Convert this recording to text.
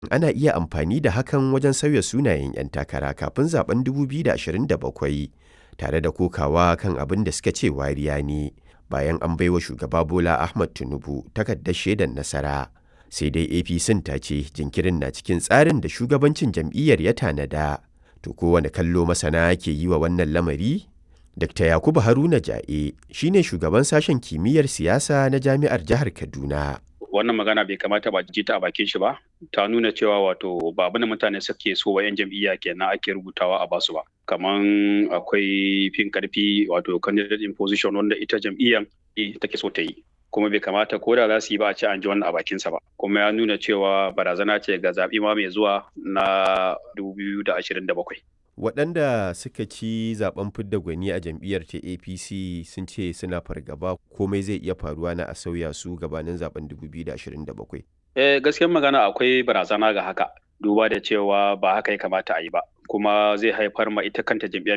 ana iya amfani da hakan wajen sauya sunayen 'yan takara kafin zaben 2027 tare da kokawa kan abin da suka ce wariya ne bayan an baiwa shugaba Bola Ahmad Tinubu takardar shaidar nasara. Sai dai APC ta ce jinkirin na cikin tsarin da shugabancin jam'iyyar ya tanada. To kowane kallo masana ke yi wa wannan lamari? Dr. Yakubu Haruna Ja'e shine shugaban sashen kimiyyar siyasa na Jami'ar Jihar Kaduna. wannan magana bai kamata ba ji ta a bakin shi ba ta nuna cewa wato ba abin da mutane suke so wa 'yan jam'iyya kenan ake rubutawa a basu ba kaman akwai fin karfi wato candidate in position wanda ita jam'iyyar take so ta yi kuma bai kamata ko da za su yi ba a ce an ji wannan a bakinsa ba kuma ya nuna cewa barazana ce ga zaɓi ma mai zuwa na 2027 waɗanda suka ci zaben fidda gwani a jam'iyyar ta apc sun ce suna fargaba komai zai iya faruwa na a sauya su gabanin zaben 2027 eh gaskiyar magana akwai barazana ga haka duba da cewa ba haka ya kamata a yi ba kuma zai haifar ma ita kanta jam'iyyar